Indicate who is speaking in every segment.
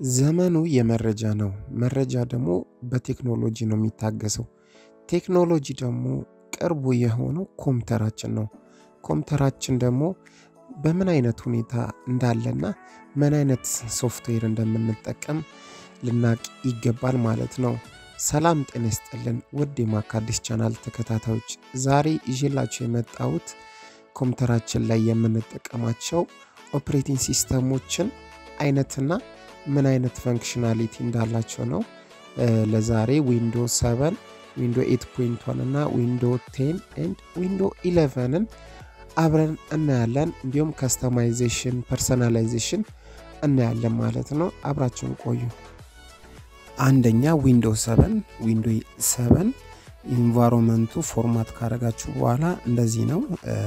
Speaker 1: ዘመኑ የመረጃ ነው። መረጃ ደግሞ በቴክኖሎጂ ነው የሚታገሰው። ቴክኖሎጂ ደግሞ ቅርቡ የሆነው ኮምፒውተራችን ነው። ኮምፒውተራችን ደግሞ በምን አይነት ሁኔታ እንዳለና ምን አይነት ሶፍትዌር እንደምንጠቀም ልናቅ ይገባል ማለት ነው። ሰላም ጤና ይስጥልን ውድ የማካዲስ ቻናል ተከታታዮች፣ ዛሬ ይዤላችሁ የመጣሁት ኮምፒውተራችን ላይ የምንጠቀማቸው ኦፕሬቲንግ ሲስተሞችን አይነትና ምን አይነት ፈንክሽናሊቲ እንዳላቸው ነው። ለዛሬ ዊንዶ 7 ዊንዶ 8.1 እና ዊንዶ 10 ኤንድ ዊንዶ 11ን አብረን እናያለን። እንዲሁም ከስተማይዜሽን ፐርሰናላይዜሽን እናያለን ማለት ነው። አብራችሁን ቆዩ። አንደኛ ዊንዶ 7 ዊንዶ 7 ኢንቫይሮንመንቱ ፎርማት ካረጋችሁ በኋላ እንደዚህ ነው።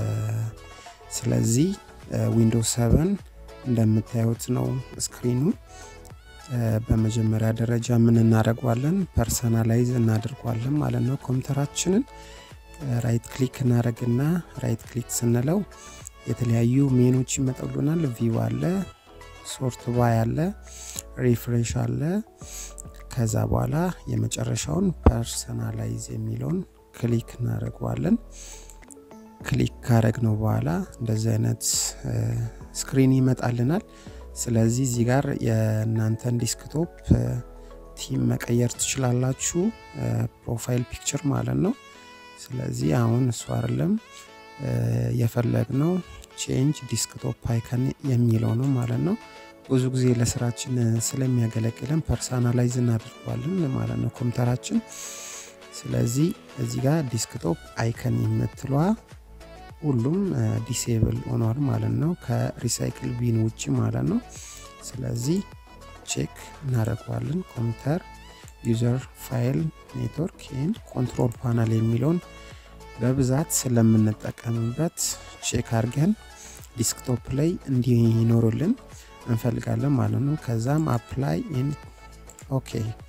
Speaker 1: ስለዚህ ዊንዶ 7 እንደምታዩት ነው ስክሪኑ። በመጀመሪያ ደረጃ ምን እናደርገዋለን? ፐርሰናላይዝ እናደርገዋለን ማለት ነው። ኮምፒውተራችንን ራይት ክሊክ እናደርግና ራይት ክሊክ ስንለው የተለያዩ ሜኖች ይመጣሉናል። ቪው አለ፣ ሶርት ባይ አለ፣ ሪፍሬሽ አለ። ከዛ በኋላ የመጨረሻውን ፐርሰናላይዝ የሚለውን ክሊክ እናደርገዋለን። ክሊክ ካረግነው በኋላ እንደዚህ አይነት ስክሪን ይመጣልናል። ስለዚህ እዚህ ጋር የእናንተን ዲስክቶፕ ቲም መቀየር ትችላላችሁ። ፕሮፋይል ፒክቸር ማለት ነው። ስለዚህ አሁን እሱ አይደለም የፈለግነው ቼንጅ ዲስክቶፕ አይከን የሚለው ነው ማለት ነው። ብዙ ጊዜ ለስራችን ስለሚያገለግለን ፐርሰናላይዝ እናደርገዋለን ማለት ነው ኮምፒውተራችን። ስለዚህ እዚህ ጋር ዲስክቶፕ አይከን የምትለዋ ሁሉም ዲሴብል ሆኗል ማለት ነው፣ ከሪሳይክል ቢን ውጭ ማለት ነው። ስለዚህ ቼክ እናደርገዋለን። ኮምፒውተር ዩዘር ፋይል ኔትወርክ ኤንድ ኮንትሮል ፓናል የሚለውን በብዛት ስለምንጠቀምበት ቼክ አድርገን ዲስክቶፕ ላይ እንዲኖርልን እንፈልጋለን ማለት ነው። ከዛም አፕላይ ኤንድ ኦኬ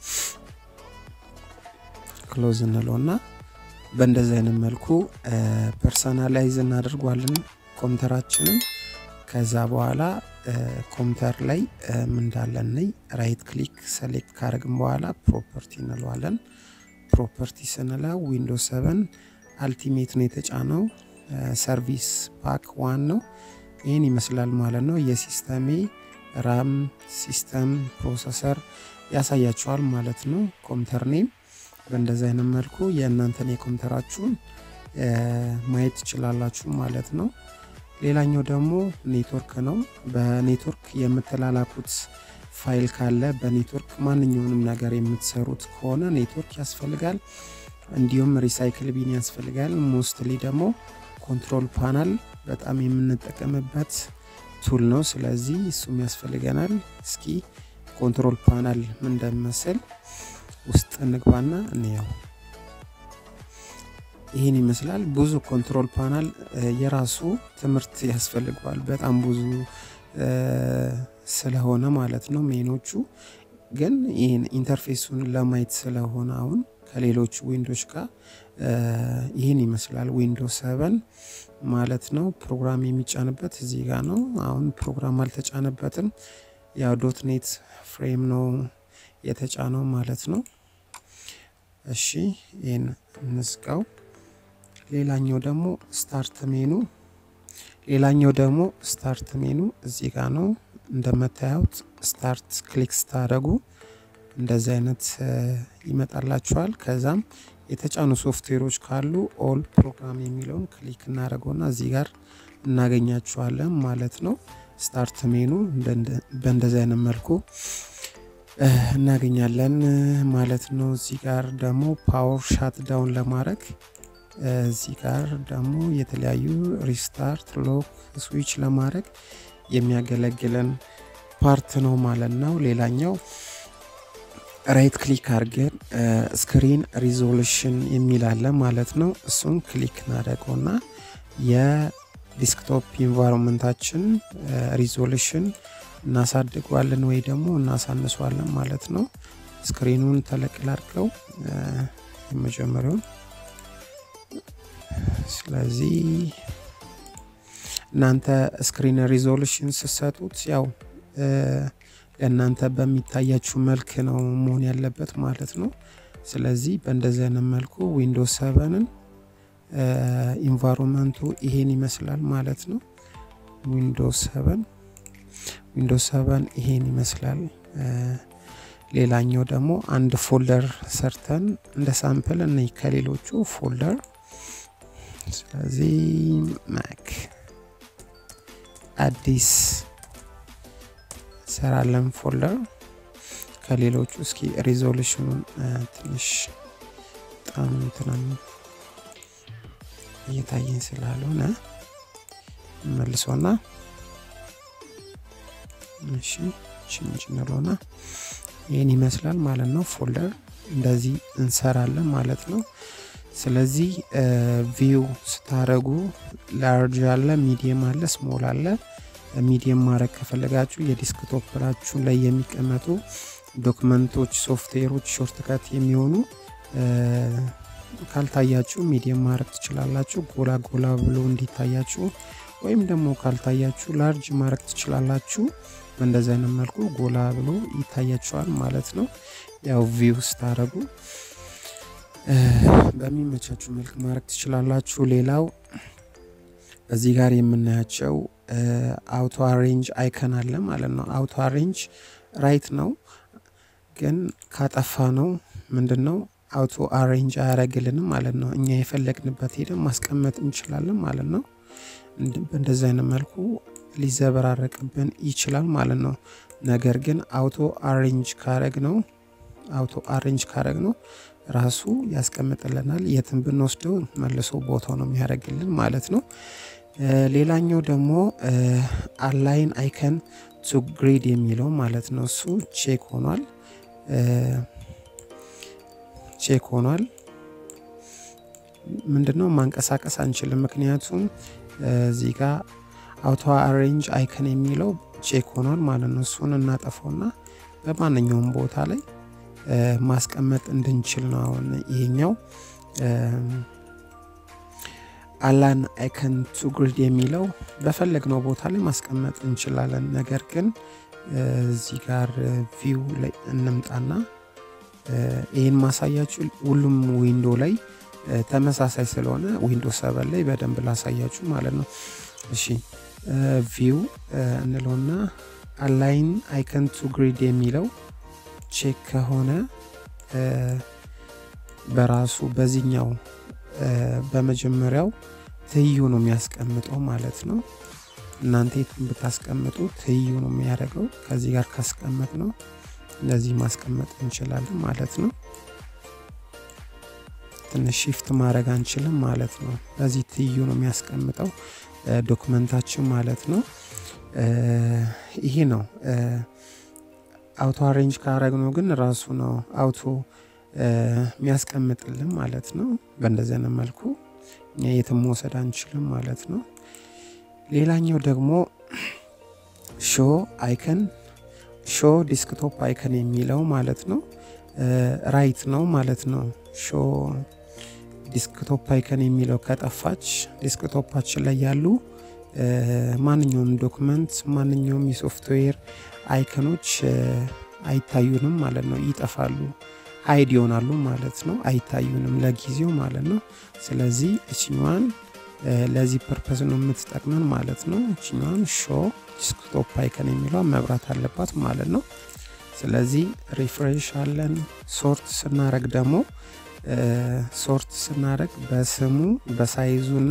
Speaker 1: ክሎዝ እንለውና በእንደዚህ አይነት መልኩ ፐርሰናላይዝ እናደርጓለን ኮምፒውተራችንን። ከዛ በኋላ ኮምፒውተር ላይ ምንዳለን ነይ ራይት ክሊክ ሰሌክት ካደረግን በኋላ ፕሮፐርቲ እንለዋለን። ፕሮፐርቲ ስንለው ዊንዶ 7 አልቲሜት ነው የተጫነው። ሰርቪስ ፓክ ዋን ነው። ይህን ይመስላል ማለት ነው። የሲስተሜ ራም ሲስተም ፕሮሰሰር ያሳያችኋል ማለት ነው። ኮምፒውተር ኔም በእንደዚህ አይነት መልኩ የእናንተን የኮምፒውተራችሁን ማየት ትችላላችሁ ማለት ነው። ሌላኛው ደግሞ ኔትወርክ ነው። በኔትወርክ የምትላላኩት ፋይል ካለ በኔትወርክ ማንኛውንም ነገር የምትሰሩት ከሆነ ኔትወርክ ያስፈልጋል። እንዲሁም ሪሳይክል ቢን ያስፈልጋል። ሞስትሊ ደግሞ ኮንትሮል ፓናል በጣም የምንጠቀምበት ቱል ነው። ስለዚህ እሱም ያስፈልገናል። እስኪ ኮንትሮል ፓናል ምን እንደሚመስል ውስጥ እንግባና እንየው። ይህን ይመስላል። ብዙ ኮንትሮል ፓናል የራሱ ትምህርት ያስፈልገዋል። በጣም ብዙ ስለሆነ ማለት ነው። ሜኖቹ ግን ይህን ኢንተርፌሱን ለማየት ስለሆነ አሁን ከሌሎቹ ዊንዶች ጋር ይህን ይመስላል። ዊንዶ ሰቨን ማለት ነው። ፕሮግራም የሚጫንበት እዚህ ጋር ነው። አሁን ፕሮግራም አልተጫነበትም። ያው ዶት ኔት ፍሬም ነው የተጫነው ማለት ነው። እሺ ይህን እንዝጋው። ሌላኛው ደግሞ ስታርት ሜኑ ሌላኛው ደግሞ ስታርት ሜኑ እዚህ ጋር ነው። እንደምታዩት ስታርት ክሊክ ስታደረጉ እንደዚህ አይነት ይመጣላችኋል። ከዛም የተጫኑ ሶፍትዌሮች ካሉ ኦል ፕሮግራም የሚለውን ክሊክ እናደረገውና እዚህ ጋር እናገኛችኋለን ማለት ነው። ስታርት ሜኑ በእንደዚህ አይነት መልኩ እናገኛለን ማለት ነው። እዚህ ጋር ደግሞ ፓወር ሻት ዳውን ለማድረግ እዚህ ጋር ደግሞ የተለያዩ ሪስታርት ሎክ ስዊች ለማድረግ የሚያገለግለን ፓርት ነው ማለት ነው። ሌላኛው ራይት ክሊክ አድርገን ስክሪን ሪዞሉሽን የሚላለ ማለት ነው። እሱን ክሊክ እናደርገውና የዲስክቶፕ ኢንቫይሮንመንታችን ሪዞሉሽን እናሳድገዋለን ወይ ደግሞ እናሳንሷለን ማለት ነው። ስክሪኑን ተለቅል አድርገው የመጀመሪያውን ስለዚህ እናንተ ስክሪን ሪዞሉሽን ስትሰጡት ያው ለእናንተ በሚታያችሁ መልክ ነው መሆን ያለበት ማለት ነው። ስለዚህ በእንደዚህ አይነት መልኩ ዊንዶውስ ሰቨንን ኢንቫይሮንመንቱ ይሄን ይመስላል ማለት ነው። ዊንዶውስ ሰቨን ዊንዶውስ ሰቨን ይሄን ይመስላል። ሌላኛው ደግሞ አንድ ፎልደር ሰርተን እንደ ሳምፕል እነ ከሌሎቹ ፎልደር ስለዚህ ማክ አዲስ ሰራለን ፎልደር ከሌሎቹ እስኪ ሪዞሉሽኑን ትንሽ በጣም እንትናን እየታየኝ ስላልሆነ መልሶና እሺ ችንጭ እንለውና ይህን ይመስላል ማለት ነው። ፎልደር እንደዚህ እንሰራለን ማለት ነው። ስለዚህ ቪው ስታረጉ ላርጅ አለ፣ ሚዲየም አለ፣ ስሞል አለ። ሚዲየም ማድረግ ከፈለጋችሁ የዲስክቶፕራችሁ ላይ የሚቀመጡ ዶክመንቶች፣ ሶፍትዌሮች ሾርትከት የሚሆኑ ካልታያችሁ ሚዲየም ማድረግ ትችላላችሁ፣ ጎላ ጎላ ብሎ እንዲታያችሁ። ወይም ደግሞ ካልታያችሁ ላርጅ ማድረግ ትችላላችሁ። በእንደዚህ አይነት መልኩ ጎላ ብሎ ይታያችኋል ማለት ነው። ያው ቪው ስታረጉ በሚመቻችሁ መልክ ማድረግ ትችላላችሁ። ሌላው እዚህ ጋር የምናያቸው አውቶ አሬንጅ አይከን አለ ማለት ነው። አውቶ አሬንጅ ራይት ነው፣ ግን ካጠፋ ነው ምንድን ነው አውቶ አሬንጅ አያረግልንም ማለት ነው። እኛ የፈለግንበት ሄደን ማስቀመጥ እንችላለን ማለት ነው። በእንደዚህ አይነት መልኩ ሊዘበራረቅብን ይችላል ማለት ነው። ነገር ግን አውቶ አሬንጅ ካረግ ነው አውቶ አሬንጅ ካረግ ነው ራሱ ያስቀምጥልናል። የትን ብንወስደው መልሶ ቦታው ነው የሚያደርግልን ማለት ነው። ሌላኛው ደግሞ አላይን አይከን ቱ ግሪድ የሚለው ማለት ነው። እሱ ቼክ ሆኗል ቼክ ሆኗል። ምንድነው ማንቀሳቀስ አንችልም፣ ምክንያቱም እዚህ ጋር አውቶ አሬንጅ አይከን የሚለው ቼክ ሆኗል ማለት ነው። እሱን እናጠፈውና በማንኛውም ቦታ ላይ ማስቀመጥ እንድንችል ነው። አሁን ይሄኛው አላን አይከን ቱ ግሪድ የሚለው በፈለግነው ቦታ ላይ ማስቀመጥ እንችላለን። ነገር ግን እዚህ ጋር ቪው ላይ እንምጣና ይህን ማሳያችሁ ሁሉም ዊንዶ ላይ ተመሳሳይ ስለሆነ ዊንዶ ሰቨን ላይ በደንብ ላሳያችሁ ማለት ነው። እሺ ቪው እንለውና አላይን አይከን ቱ ግሪድ የሚለው ቼክ ከሆነ በራሱ በዚህኛው በመጀመሪያው ትይዩ ነው የሚያስቀምጠው ማለት ነው። እናንተ የትን ብታስቀምጡ ትይዩ ነው የሚያደርገው። ከዚህ ጋር ካስቀመጥ ነው እንደዚህ ማስቀመጥ እንችላለን ማለት ነው። ትንሽ ሺፍት ማድረግ አንችልም ማለት ነው። በዚህ ትይዩ ነው የሚያስቀምጠው ዶክመንታችን ማለት ነው። ይሄ ነው አውቶ አሬንጅ ካረግ ነው ግን ራሱ ነው አውቶ የሚያስቀምጥልን ማለት ነው። በእንደዚህ አይነት መልኩ እኛ የትም መውሰድ አንችልም ማለት ነው። ሌላኛው ደግሞ ሾ አይከን ሾ ዲስክቶፕ አይከን የሚለው ማለት ነው ራይት ነው ማለት ነው። ሾ ዲስክቶፕ አይከን የሚለው ከጠፋች ዲስክቶፓችን ላይ ያሉ ማንኛውም ዶክመንት ማንኛውም የሶፍትዌር አይከኖች አይታዩንም ማለት ነው፣ ይጠፋሉ፣ ሀይድ ይሆናሉ ማለት ነው። አይታዩንም ለጊዜው ማለት ነው። ስለዚህ እችኛዋን ለዚህ ፐርፐስ ነው የምትጠቅመን ማለት ነው። እችኛዋን ሾ ዲስክቶፕ አይከን የሚለዋን መብራት አለባት ማለት ነው። ስለዚህ ሪፍሬሽ አለን። ሶርት ስናረግ ደግሞ ሶርት ስናረግ በስሙ በሳይዙና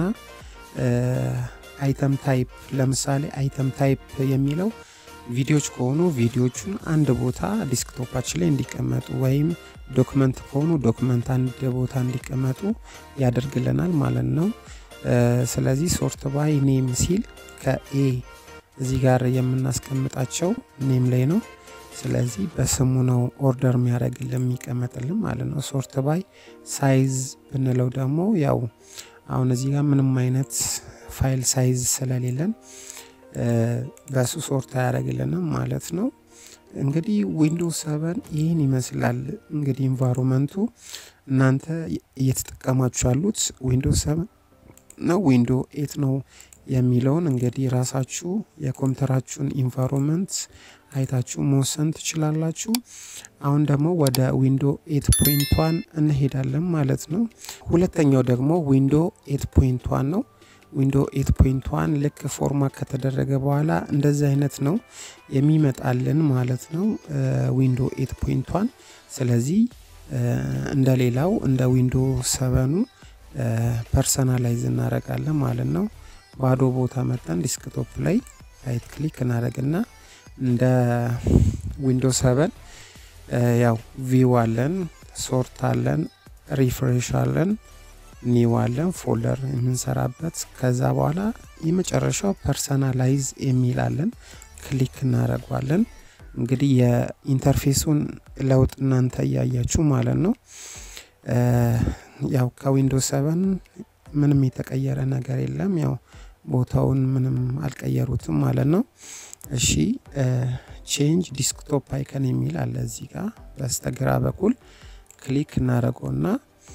Speaker 1: አይተም ታይፕ ለምሳሌ አይተም ታይፕ የሚለው ቪዲዮዎች ከሆኑ ቪዲዮቹን አንድ ቦታ ዲስክቶፓችን ላይ እንዲቀመጡ ወይም ዶክመንት ከሆኑ ዶክመንት አንድ ቦታ እንዲቀመጡ ያደርግልናል ማለት ነው። ስለዚህ ሶርት ባይ ኔም ሲል ከኤ እዚህ ጋር የምናስቀምጣቸው ኔም ላይ ነው። ስለዚህ በስሙ ነው ኦርደር የሚያደርግልን የሚቀመጥልን ማለት ነው። ሶርት ባይ ሳይዝ ብንለው ደግሞ ያው አሁን እዚህ ጋር ምንም አይነት ፋይል ሳይዝ ስለሌለን በሱ ሶርት አያደርግልንም ማለት ነው። እንግዲህ ዊንዶውስ ሰቨን ይህን ይመስላል። እንግዲህ ኢንቫይሮመንቱ እናንተ እየተጠቀማችሁ ያሉት ዊንዶውስ ሰቨን ነው ዊንዶ ኤት ነው የሚለውን እንግዲህ ራሳችሁ የኮምፒውተራችሁን ኢንቫይሮንመንት አይታችሁ መወሰን ትችላላችሁ። አሁን ደግሞ ወደ ዊንዶ ኤት ፖይንት ዋን እንሄዳለን ማለት ነው። ሁለተኛው ደግሞ ዊንዶ ኤት ፖይንት ዋን ነው። ዊንዶ ኤት ፖይንት ዋን ልክ ፎርማት ከተደረገ በኋላ እንደዚህ አይነት ነው የሚመጣልን ማለት ነው ዊንዶ ኤት ፖይንት ዋን። ስለዚህ እንደ ሌላው እንደ ዊንዶ ሰቨኑ ፐርሰናላይዝ እናደርጋለን ማለት ነው። ባዶ ቦታ መጠን ዲስክቶፕ ላይ ራይት ክሊክ እናደርግና እንደ ዊንዶ ሰቨን ያው ቪው አለን፣ ሶርት አለን፣ ሪፍሬሽ አለን፣ ኒው አለን ፎልደር የምንሰራበት። ከዛ በኋላ የመጨረሻው ፐርሰናላይዝ የሚላለን ክሊክ እናደርጓለን። እንግዲህ የኢንተርፌሱን ለውጥ እናንተ እያያችሁ ማለት ነው። ያው ከዊንዶ ሰቨን ምንም የተቀየረ ነገር የለም። ያው ቦታውን ምንም አልቀየሩትም ማለት ነው። እሺ ቼንጅ ዲስክቶፕ አይከን የሚል አለ እዚህ ጋር በስተግራ በኩል ክሊክ እናደርገውና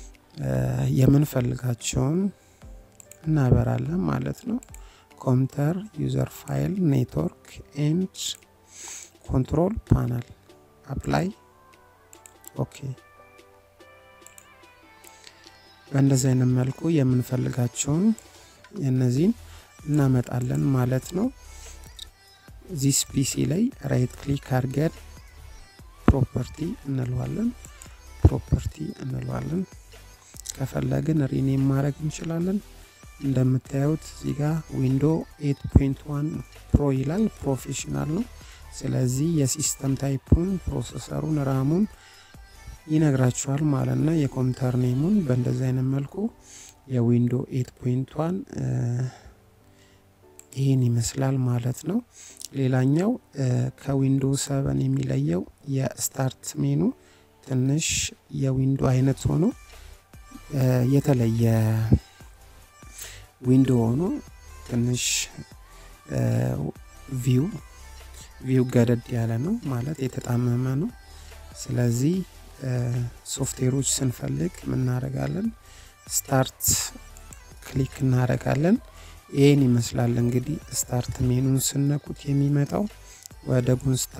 Speaker 1: የምንፈልጋቸውን እናበራለን ማለት ነው። ኮምፒውተር፣ ዩዘር ፋይል፣ ኔትወርክ ኤንድ ኮንትሮል ፓናል አፕላይ ኦኬ። በእንደዚህ አይነት መልኩ የምንፈልጋቸውን የነዚህን እናመጣለን ማለት ነው። ዚስ ፒሲ ላይ ራይት ክሊክ አድርገን ፕሮፐርቲ እንለዋለን ፕሮፐርቲ እንለዋለን። ከፈለግን ሪኔም ማድረግ እንችላለን። እንደምታዩት እዚህ ጋር ዊንዶ 8.1 ፕሮ ይላል ፕሮፌሽናል ነው። ስለዚህ የሲስተም ታይፑን ፕሮሰሰሩን ራሙን ይነግራችኋል ማለት ነው። የኮምፒውተር ኔሙን በእንደዚህ አይነት መልኩ የዊንዶ 8.1 ይህን ይመስላል ማለት ነው። ሌላኛው ከዊንዶ 7 የሚለየው የስታርት ሜኑ ትንሽ የዊንዶ አይነት ሆኖ የተለየ ዊንዶ ሆኖ ትንሽ ቪው ቪው ገደድ ያለ ነው ማለት የተጣመመ ነው። ስለዚህ ሶፍትዌሮች ስንፈልግ ምናደርጋለን ስታርት ክሊክ እናደርጋለን። ይህን ይመስላል እንግዲህ ስታርት ሜኑን ስነኩት የሚመጣው ወደ ጎን ስታ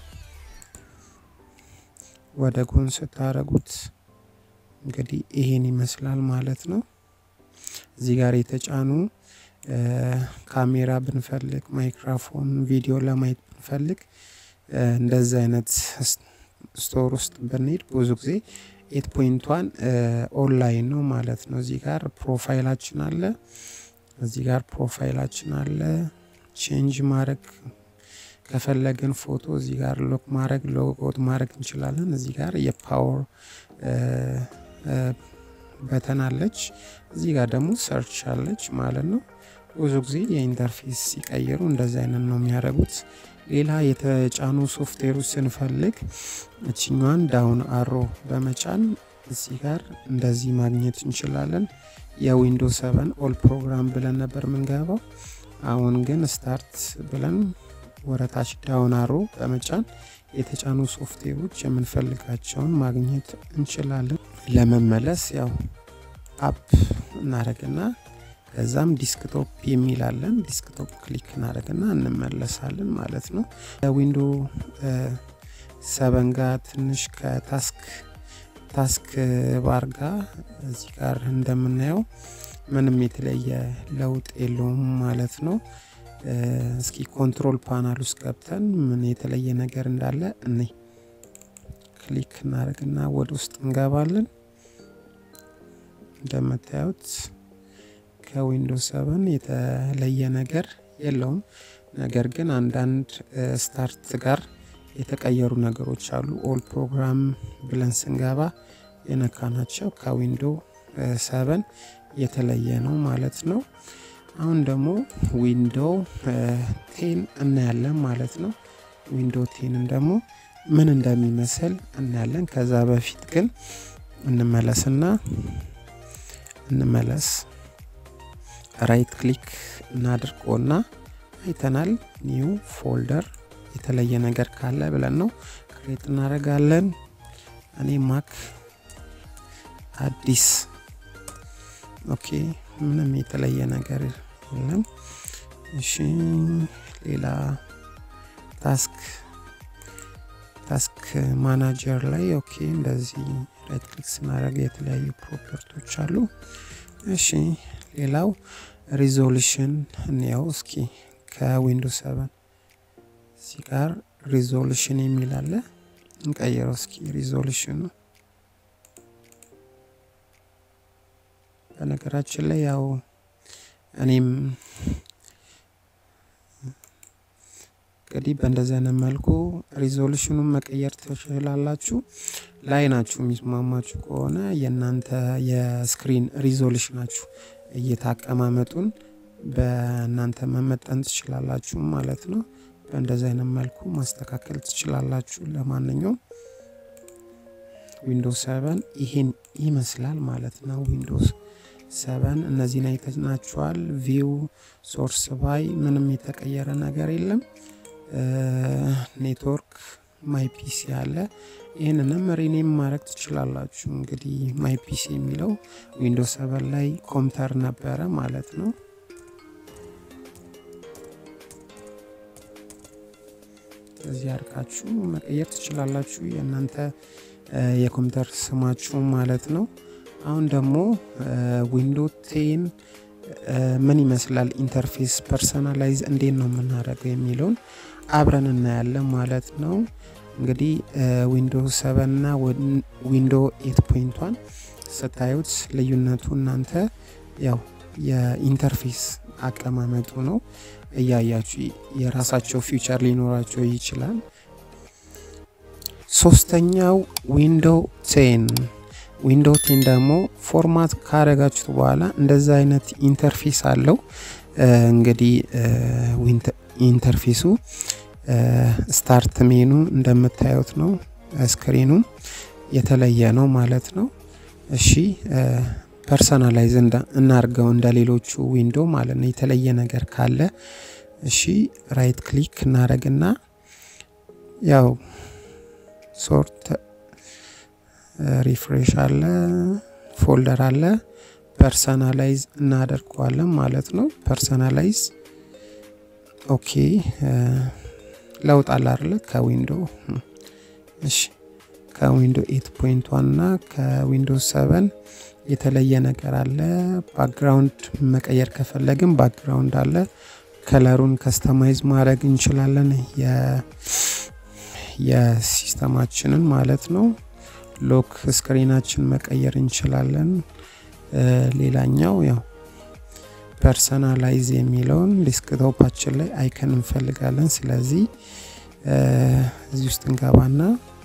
Speaker 1: ወደ ጎን ስታረጉት እንግዲህ ይሄን ይመስላል ማለት ነው። እዚህ ጋር የተጫኑ ካሜራ ብንፈልግ፣ ማይክሮፎን፣ ቪዲዮ ለማየት ብንፈልግ እንደዚህ አይነት ስቶር ውስጥ ብንሄድ ብዙ ጊዜ ኤት ፖይንቷን ኦንላይን ነው ማለት ነው። እዚህ ጋር ፕሮፋይላችን አለ። እዚህ ጋር ፕሮፋይላችን አለ። ቼንጅ ማድረግ ከፈለግን ፎቶ እዚህ ጋር ሎክ ማድረግ ሎጎት ማድረግ እንችላለን። እዚህ ጋር የፓወር በተን አለች። እዚህ ጋር ደግሞ ሰርች አለች ማለት ነው። ብዙ ጊዜ የኢንተርፌስ ሲቀይሩ እንደዚህ አይነት ነው የሚያደርጉት። ሌላ የተጫኑ ሶፍትዌሮች ስንፈልግ እችኛዋን ዳውን አሮ በመጫን እዚህ ጋር እንደዚህ ማግኘት እንችላለን። የዊንዶ ሰቨን ኦል ፕሮግራም ብለን ነበር የምንገባው። አሁን ግን ስታርት ብለን ወረታች ዳውን አሮ በመጫን የተጫኑ ሶፍትዌሮች የምንፈልጋቸውን ማግኘት እንችላለን። ለመመለስ ያው አፕ እናደረግና ከዛም ዲስክቶፕ የሚላለን ዲስክቶፕ ክሊክ እናደረግና እንመለሳለን ማለት ነው። ዊንዶ ሰበን ጋር ትንሽ ከታስክ ታስክ ባር ጋር እዚህ ጋር እንደምናየው ምንም የተለየ ለውጥ የለውም ማለት ነው። እስኪ ኮንትሮል ፓናል ውስጥ ገብተን ምን የተለየ ነገር እንዳለ እኔ ክሊክ እናደርግና ወደ ውስጥ እንገባለን። እንደምታዩት ከዊንዶውስ ሰቨን የተለየ ነገር የለውም። ነገር ግን አንዳንድ ስታርት ጋር የተቀየሩ ነገሮች አሉ። ኦል ፕሮግራም ብለን ስንገባ የነካናቸው ከዊንዶ ሰቨን የተለየ ነው ማለት ነው። አሁን ደግሞ ዊንዶ ቴን እናያለን ማለት ነው። ዊንዶ ቴንን ደግሞ ምን እንደሚመስል እናያለን። ከዛ በፊት ግን እንመለስና እንመለስ ራይት ክሊክ እናድርጎና አይተናል። ኒው ፎልደር የተለየ ነገር ካለ ብለን ነው ክሬት እናደርጋለን። እኔ ማክ አዲስ ኦኬ፣ ምንም የተለየ ነገር የለም። እሺ ሌላ ታስክ ታስክ ማናጀር ላይ ኦኬ እንደዚህ ራይት ክሊክ ስናደርግ የተለያዩ ፕሮፐርቲዎች አሉ። እሺ ሌላው ሪዞሉሽን እንያው እስኪ ከዊንዶው ሰቨን እዚህ ጋር ሪዞሉሽን የሚል አለ። እንቀይረው እስኪ ሪዞሉሽኑ በነገራችን ላይ ያው እኔም እንግዲህ በእንደዚህ አይነት መልኩ ሪዞሉሽኑን መቀየር ትችላላችሁ። ላይ ናችሁ የሚስማማችሁ ከሆነ የእናንተ የስክሪን ሪዞሉሽናችሁ እይታ አቀማመጡን በእናንተ መመጠን ትችላላችሁ ማለት ነው። በእንደዚህ አይነት መልኩ ማስተካከል ትችላላችሁ። ለማንኛውም ዊንዶውስ ሰቨን ይሄን ይመስላል ማለት ነው። ዊንዶውስ ሰቨን እነዚህን አይተናችኋል። ቪው ሶርስ ባይ ምንም የተቀየረ ነገር የለም። ኔትወርክ ማይ ፒሲ አለ። ይህንንም ሪኔም ማድረግ ትችላላችሁ። እንግዲህ ማይ ፒሲ የሚለው ዊንዶውስ ሰቨን ላይ ኮምፒውተር ነበረ ማለት ነው። እዚህ አድርጋችሁ መቀየር ትችላላችሁ የእናንተ የኮምፒውተር ስማችሁ ማለት ነው። አሁን ደግሞ ዊንዶ ቴን ምን ይመስላል ኢንተርፌስ ፐርሰናላይዝ እንዴት ነው የምናደርገው የሚለውን አብረን እናያለን ማለት ነው። እንግዲህ ዊንዶ ሰቨን እና ዊንዶ ኤት ፖይንቷን ስታዩት ልዩነቱ እናንተ ያው የኢንተርፌስ አቀማመጡ ነው እያያችሁ የራሳቸው ፊውቸር ሊኖራቸው ይችላል። ሶስተኛው ዊንዶ ቴን ዊንዶ ቴን ደግሞ ፎርማት ካረጋችሁት በኋላ እንደዛ አይነት ኢንተርፌስ አለው። እንግዲህ ኢንተርፌሱ ስታርት ሜኑ እንደምታዩት ነው። ስክሪኑም የተለየ ነው ማለት ነው። እሺ ፐርሰናላይዝ እናርገው እንደ ሌሎቹ ዊንዶ ማለት ነው። የተለየ ነገር ካለ እሺ ራይት ክሊክ እናደረግና ያው ሶርት ሪፍሬሽ አለ፣ ፎልደር አለ። ፐርሰናላይዝ እናደርገዋለን ማለት ነው። ፐርሰናላይዝ ኦኬ። ለውጥ አለ አይደለ? ከዊንዶ እሺ፣ ከዊንዶ ኤት ፖይንት ዋን እና ከዊንዶ ሰቨን የተለየ ነገር አለ። ባክግራውንድ መቀየር ከፈለግን ባክግራውንድ አለ። ከለሩን ከስተማይዝ ማድረግ እንችላለን፣ የሲስተማችንን ማለት ነው። ሎክ ስክሪናችን መቀየር እንችላለን። ሌላኛው ያው ፐርሰናላይዝ የሚለውን ዴስክቶፓችን ላይ አይከን እንፈልጋለን። ስለዚህ እዚህ ውስጥ እንገባና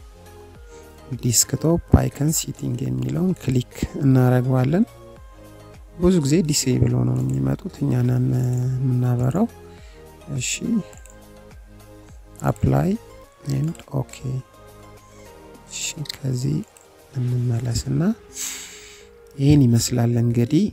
Speaker 1: ዲስክቶፕ አይከን ሲቲንግ የሚለውን ክሊክ እናደርገዋለን። ብዙ ጊዜ ዲሴብል ሆነው ነው የሚመጡት፣ እኛንን የምናበራው። እሺ አፕላይ ኤንድ ኦኬ እሺ ከዚህ እንመለስና ይህን ይመስላል እንግዲህ።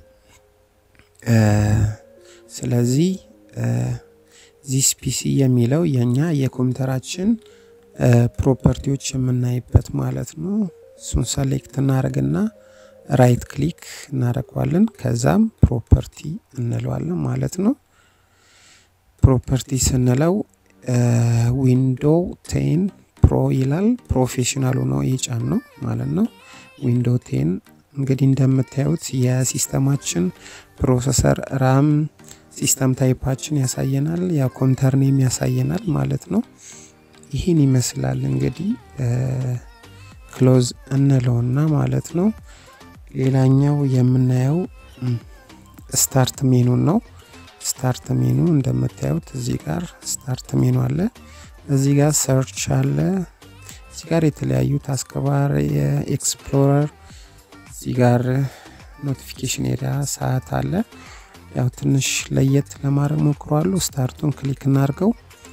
Speaker 1: ስለዚህ ዚስ ፒሲ የሚለው የኛ የኮምፒውተራችን ፕሮፐርቲዎች የምናይበት ማለት ነው። እሱን ሰሌክት እናደርግና ራይት ክሊክ እናደርገዋለን። ከዛም ፕሮፐርቲ እንለዋለን ማለት ነው። ፕሮፐርቲ ስንለው ዊንዶው ቴን ፕሮ ይላል። ፕሮፌሽናል ሆኖ የጫን ነው ማለት ነው። ዊንዶ ቴን እንግዲህ እንደምታዩት የሲስተማችን ፕሮሰሰር ራም ሲስተም ታይፓችን ያሳየናል። ያ ኮምፒውተር ኔም ያሳየናል ማለት ነው። ይህን ይመስላል እንግዲህ ክሎዝ እንለውና ማለት ነው። ሌላኛው የምናየው ስታርት ሜኑን ነው። ስታርት ሜኑ እንደምታዩት እዚህ ጋር ስታርት ሜኑ አለ። እዚህ ጋር ሰርች አለ። እዚህ ጋር የተለያዩ ታስክባር የኤክስፕሎረር እዚህ ጋር ኖቲፊኬሽን ኤሪያ ሰዓት አለ። ያው ትንሽ ለየት ለማድረግ ሞክሯሉ። ስታርቱን ክሊክ እናርገው።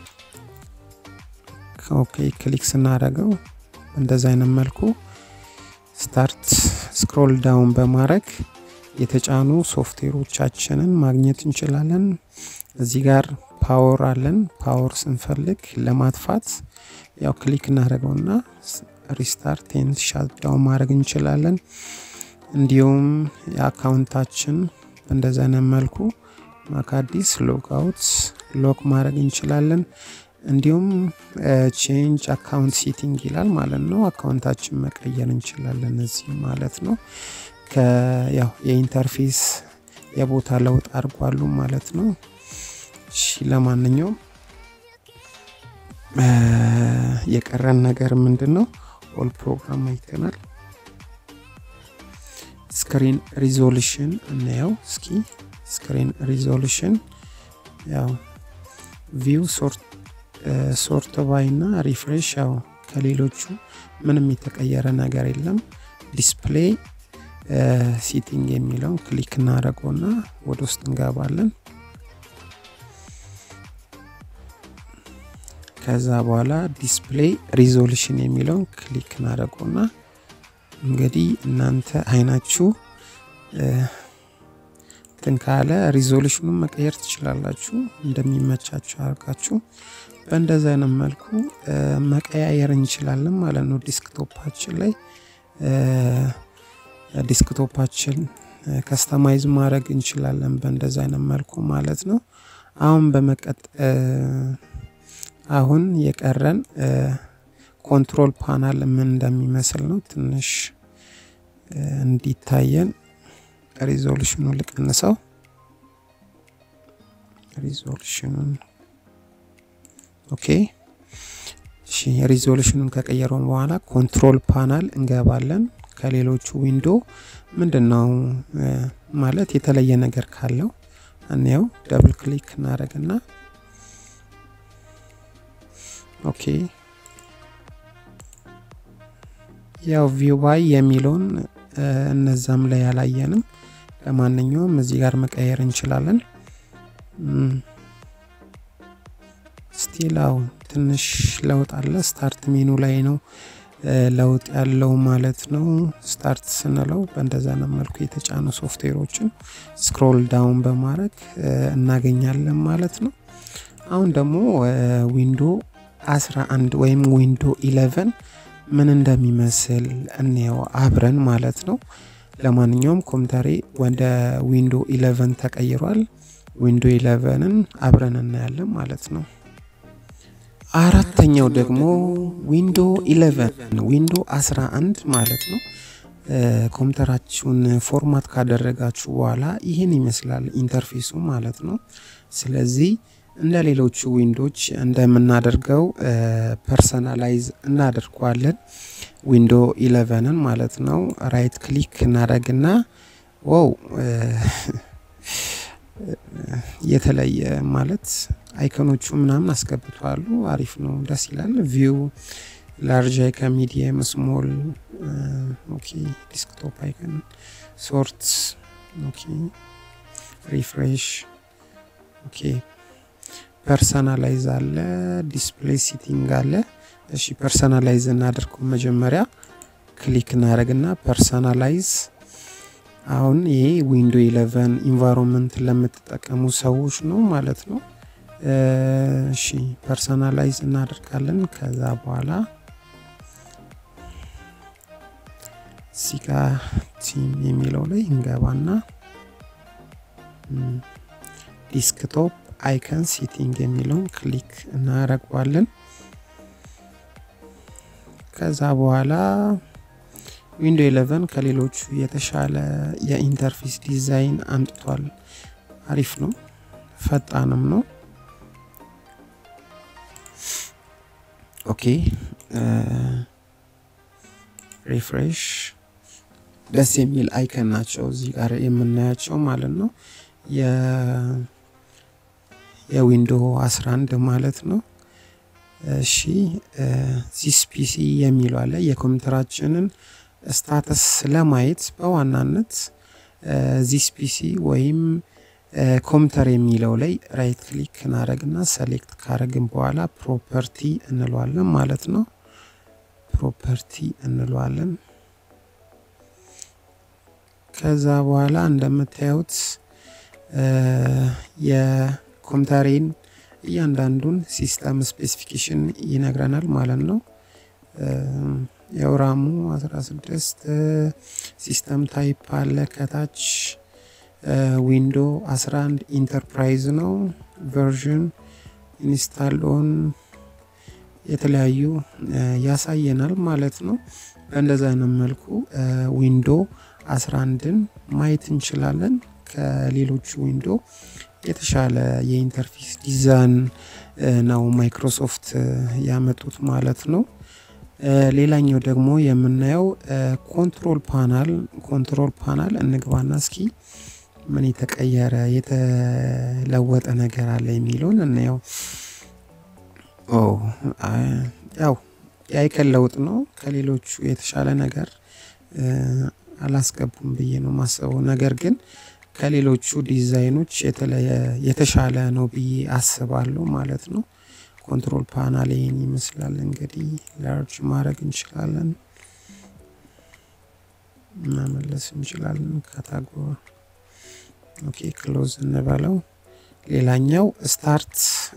Speaker 1: ኦኬ ክሊክ ስናደርገው እንደዚ አይነት መልኩ ስታርት ስክሮል ዳውን በማድረግ የተጫኑ ሶፍትዌሮቻችንን ማግኘት እንችላለን። እዚህ ጋር ፓወር አለን። ፓወር ስንፈልግ ለማጥፋት ያው ክሊክ እናደርገውና ሪስታርት ኤንድ ሻት ዳውን ማድረግ እንችላለን። እንዲሁም የአካውንታችን እንደዚህ አይነት መልኩ ማክ አዲስ ሎግ አውት ሎክ ማድረግ እንችላለን። እንዲሁም ቼንጅ አካውንት ሴቲንግ ይላል ማለት ነው። አካውንታችን መቀየር እንችላለን እዚህ ማለት ነው። ያው የኢንተርፌስ የቦታ ለውጥ አድርጓሉ ማለት ነው። እሺ ለማንኛውም የቀረን ነገር ምንድን ነው? ኦል ፕሮግራም አይተናል። ስክሪን ሪዞሉሽን እናየው እስኪ። ስክሪን ሪዞሉሽን ያው ቪው ሶርት ባይ እና ሪፍሬሽ ያው ከሌሎቹ ምንም የተቀየረ ነገር የለም። ዲስፕሌይ ሲቲንግ የሚለውን ክሊክ እናደርገውና ወደ ውስጥ እንገባለን። ከዛ በኋላ ዲስፕሌይ ሪዞሉሽን የሚለውን ክሊክ እናደርገውና እንግዲህ እናንተ አይናችሁ እንትን ካለ ሪዞሉሽኑን መቀየር ትችላላችሁ እንደሚመቻችሁ አድርጋችሁ በእንደዚ አይነት መልኩ መቀያየር እንችላለን ማለት ነው። ዲስክቶፓችን ላይ ዲስክቶፓችን ከስተማይዝ ማድረግ እንችላለን በእንደዚ አይነት መልኩ ማለት ነው። አሁን በመቀጥ አሁን የቀረን ኮንትሮል ፓናል ምን እንደሚመስል ነው። ትንሽ እንዲታየን ሪዞሉሽኑ ልቀንሰው። ሪዞሉሽኑን ኦኬ። እሺ ሪዞሉሽኑን ከቀየረውን በኋላ ኮንትሮል ፓናል እንገባለን። ከሌሎቹ ዊንዶ ምንድን ነው ማለት የተለየ ነገር ካለው እንየው። ደብል ክሊክ እናደርግና ኦኬ ያው ቪው ባይ የሚለውን እነዛም ላይ ያላየንም። ለማንኛውም እዚህ ጋር መቀየር እንችላለን። ስቲላው ትንሽ ለውጥ አለ። ስታርት ሜኑ ላይ ነው ለውጥ ያለው ማለት ነው። ስታርት ስንለው በእንደዛ ነው መልኩ የተጫኑ ሶፍትዌሮችን ስክሮል ዳውን በማድረግ እናገኛለን ማለት ነው። አሁን ደግሞ ዊንዶ 11 ወይም ዊንዶ 11 ምን እንደሚመስል እንየው አብረን ማለት ነው። ለማንኛውም ኮምፒውተሬ ወደ ዊንዶ 11 ተቀይሯል። ዊንዶ 11ን አብረን እናያለን ማለት ነው። አራተኛው ደግሞ ዊንዶ 11 ዊንዶ 11 ማለት ነው። ኮምፒውተራችሁን ፎርማት ካደረጋችሁ በኋላ ይህን ይመስላል ኢንተርፌሱ ማለት ነው። ስለዚህ እንደ ሌሎቹ ዊንዶች እንደምናደርገው ፐርሰናላይዝ እናደርገዋለን። ዊንዶ 11ን ማለት ነው። ራይት ክሊክ እናደርግና ዋው የተለየ ማለት አይከኖቹ ምናምን አስገብተዋሉ። አሪፍ ነው፣ ደስ ይላል። ቪው ላርጅ አይከን፣ ሚዲየም፣ ስሞል፣ ኦኬ፣ ዲስክቶፕ አይከን፣ ሶርት፣ ኦኬ፣ ሪፍሬሽ፣ ኦኬ፣ ፐርሰናላይዝ አለ፣ ዲስፕሌይ ሲቲንግ አለ። እሺ ፐርሰናላይዝ እናደርገው መጀመሪያ ክሊክ እናደርግና ፐርሰናላይዝ አሁን ይሄ ዊንዶ 11 ኢንቫይሮንመንት ለምትጠቀሙ ሰዎች ነው ማለት ነው። እሺ ፐርሰናላይዝ እናደርጋለን። ከዛ በኋላ ሲጋ ቲም የሚለው ላይ እንገባና ዲስክቶፕ አይከን ሴቲንግ የሚለውን ክሊክ እናደርገዋለን። ከዛ በኋላ ዊንዶ 11 ከሌሎቹ የተሻለ የኢንተርፌስ ዲዛይን አምጥቷል። አሪፍ ነው፣ ፈጣንም ነው። ኦኬ ሪፍሬሽ ደስ የሚል አይከን ናቸው እዚህ ጋር የምናያቸው ማለት ነው። የዊንዶ 11 ማለት ነው። እሺ ዚስ ፒሲ የሚለው አለ የኮምፒውተራችንን ስታተስ ለማየት በዋናነት ዚስ ፒሲ ወይም ኮምፒውተር የሚለው ላይ ራይት ክሊክ እናደረግና ሰሌክት ካረግን በኋላ ፕሮፐርቲ እንለዋለን ማለት ነው። ፕሮፐርቲ እንለዋለን። ከዛ በኋላ እንደምታዩት የኮምፒውተሬን እያንዳንዱን ሲስተም ስፔሲፊኬሽን ይነግረናል ማለት ነው። የውራሙ 16 ሲስተም ታይፕ አለ ከታች ዊንዶ 11 ኢንተርፕራይዝ ነው ቨርዥን ኢንስታል ኦን የተለያዩ ያሳየናል ማለት ነው። በእንደዛ አይነት መልኩ ዊንዶ 11ን ማየት እንችላለን። ከሌሎቹ ዊንዶ የተሻለ የኢንተርፌስ ዲዛይን ነው ማይክሮሶፍት ያመጡት ማለት ነው። ሌላኛው ደግሞ የምናየው ኮንትሮል ፓናል ኮንትሮል ፓናል እንግባና እስኪ ምን የተቀየረ የተለወጠ ነገር አለ የሚለውን እናየው። ያው የአይከን ለውጥ ነው። ከሌሎቹ የተሻለ ነገር አላስገቡም ብዬ ነው ማስበው። ነገር ግን ከሌሎቹ ዲዛይኖች የተሻለ ነው ብዬ አስባለሁ ማለት ነው። ኮንትሮል ፓናል ይህን ይመስላል። እንግዲህ ላርጅ ማድረግ እንችላለን፣ መመለስ እንችላለን። ካታጎሪ ኦኬ፣ ክሎዝ እንበለው። ሌላኛው ስታርት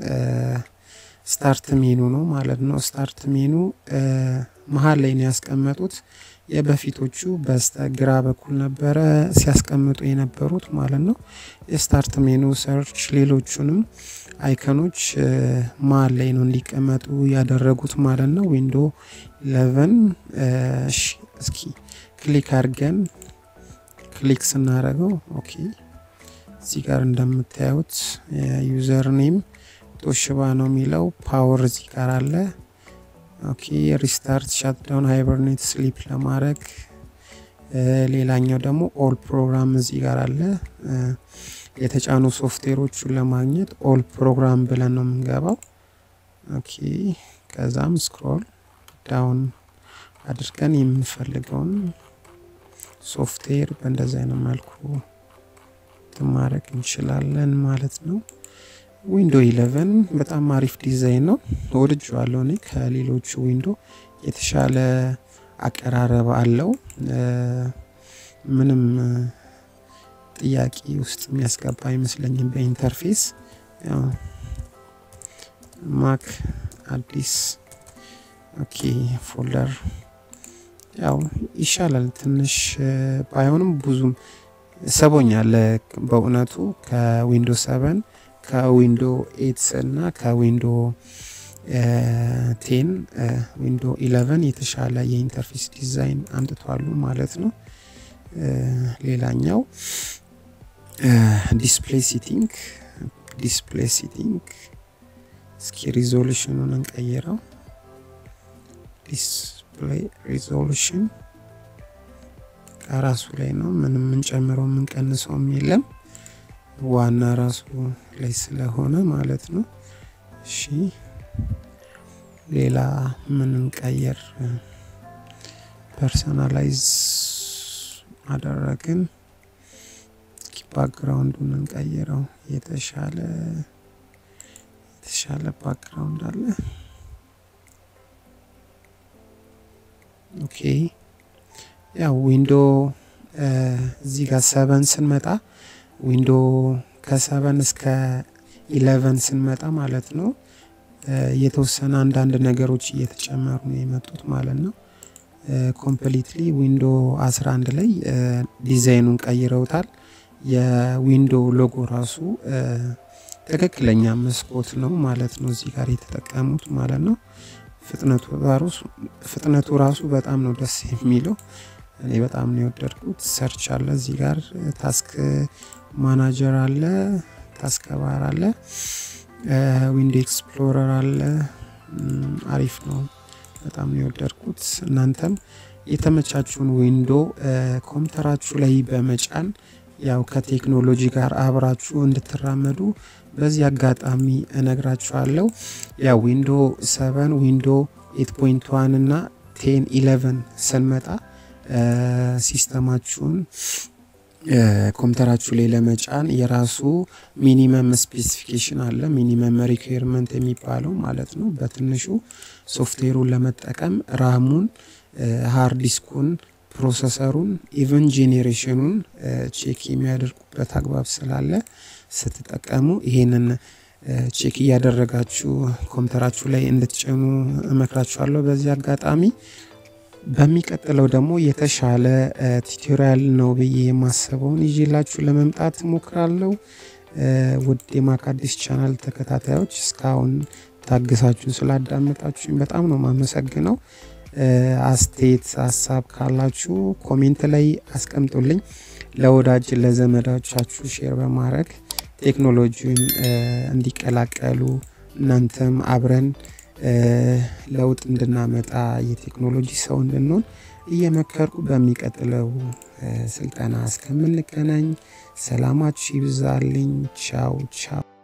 Speaker 1: ስታርት ሜኑ ነው ማለት ነው። ስታርት ሜኑ መሀል ላይ ነው ያስቀመጡት። የበፊቶቹ በስተ ግራ በኩል ነበረ ሲያስቀምጡ የነበሩት ማለት ነው። የስታርት ሜኑ ሰርች፣ ሌሎቹንም አይከኖች መሀል ላይ ነው እንዲቀመጡ ያደረጉት ማለት ነው። ዊንዶ ኢለቨን እሺ፣ እስኪ ክሊክ አድርገን ክሊክ ስናደርገው ኦኬ፣ እዚህ ጋር እንደምታዩት ዩዘር ኔም ቶሽባ ነው የሚለው ፓወር እዚህ ጋር አለ። ኦኬ ሪስታርት ሻትዳውን ሃይበርኔት ስሊፕ ለማድረግ ሌላኛው ደግሞ ኦል ፕሮግራም እዚህ ጋር አለ። የተጫኑ ሶፍትዌሮቹን ለማግኘት ኦል ፕሮግራም ብለን ነው የምንገባው። ኦኬ ከዛም ስክሮል ዳውን አድርገን የምንፈልገውን ሶፍትዌር በእንደዚህ አይነት መልኩ ማድረግ እንችላለን ማለት ነው። ዊንዶ ኢለቨን በጣም አሪፍ ዲዛይን ነው፣ ወድጄዋለሁ። እኔ ከሌሎቹ ዊንዶ የተሻለ አቀራረብ አለው። ምንም ጥያቄ ውስጥ የሚያስገባ አይመስለኝም በኢንተርፌስ ማክ አዲስ ኦኬ ፎልደር ያው ይሻላል ትንሽ ባይሆንም ብዙም ሰቦኛል በእውነቱ ከዊንዶ ሰቨን ከዊንዶ ኤትስ እና ከዊንዶ ቴን ዊንዶ ኢለቨን የተሻለ የኢንተርፌስ ዲዛይን አምጥቷሉ ማለት ነው። ሌላኛው ዲስፕሌይ ሲቲንግ ዲስፕሌይ ሲቲንግ እስኪ ሪዞሉሽኑን እንቀይረው። ዲስፕሌይ ሪዞሉሽን ከራሱ ላይ ነው። ምንም የምንጨምረው የምንቀንሰውም የለም ዋና ራሱ ላይ ስለሆነ ማለት ነው። እሺ ሌላ ምን እንቀየር? ፐርሰናላይዝ አደረግን። ባክግራውንዱን እንቀይረው። የተሻለ የተሻለ ባክግራውንድ አለ። ኦኬ ያው ዊንዶ እዚህ ጋር ሰቨን ስንመጣ ዊንዶ ከሰቨን እስከ ኢለቨን ስንመጣ ማለት ነው የተወሰነ አንዳንድ ነገሮች እየተጨመሩ ነው የመጡት ማለት ነው። ኮምፕሊትሊ ዊንዶ 11 ላይ ዲዛይኑን ቀይረውታል። የዊንዶ ሎጎ ራሱ ትክክለኛ መስኮት ነው ማለት ነው እዚህ ጋር የተጠቀሙት ማለት ነው። ፍጥነቱ ራሱ በጣም ነው ደስ የሚለው። እኔ በጣም ነው የወደድኩት። ሰርች አለ እዚህ ጋር ታስክ ማናጀር አለ፣ ታስክ ባር አለ፣ ዊንዶ ኤክስፕሎረር አለ። አሪፍ ነው። በጣም ነው የወደድኩት። እናንተም የተመቻችሁን ዊንዶ ኮምፒውተራችሁ ላይ በመጫን ያው ከቴክኖሎጂ ጋር አብራችሁ እንድትራመዱ በዚህ አጋጣሚ እነግራችኋለሁ። ያው ዊንዶ ሰቨን ዊንዶ ኤት ፖይንት ዋን እና ቴን ኢለቨን ስንመጣ ሲስተማችሁን ኮምፒውተራችሁ ላይ ለመጫን የራሱ ሚኒመም ስፔሲፊኬሽን አለ። ሚኒመም ሪኩዌርመንት የሚባለው ማለት ነው። በትንሹ ሶፍትዌሩን ለመጠቀም ራሙን፣ ሃርድ ዲስኩን፣ ፕሮሰሰሩን ኢቨን ጄኔሬሽኑን ቼክ የሚያደርጉበት አግባብ ስላለ ስትጠቀሙ ይሄንን ቼክ እያደረጋችሁ ኮምፒውተራችሁ ላይ እንድትጭኑ እመክራችኋለሁ። በዚህ አጋጣሚ በሚቀጥለው ደግሞ የተሻለ ቱቶሪያል ነው ብዬ የማስበውን ይዤላችሁ ለመምጣት እሞክራለሁ። ውድ የማካዲስ ቻናል ተከታታዮች እስካሁን ታግሳችሁን ስላዳመጣችሁኝ በጣም ነው የማመሰግነው። አስተያየት ሀሳብ ካላችሁ ኮሜንት ላይ አስቀምጡልኝ። ለወዳጅ ለዘመዶቻችሁ ሼር በማድረግ ቴክኖሎጂውን እንዲቀላቀሉ እናንተም አብረን ለውጥ እንድናመጣ የቴክኖሎጂ ሰው እንድንሆን እየመከርኩ በሚቀጥለው ስልጠና እስከምንገናኝ ሰላማችሁ ይብዛልኝ። ቻው ቻው።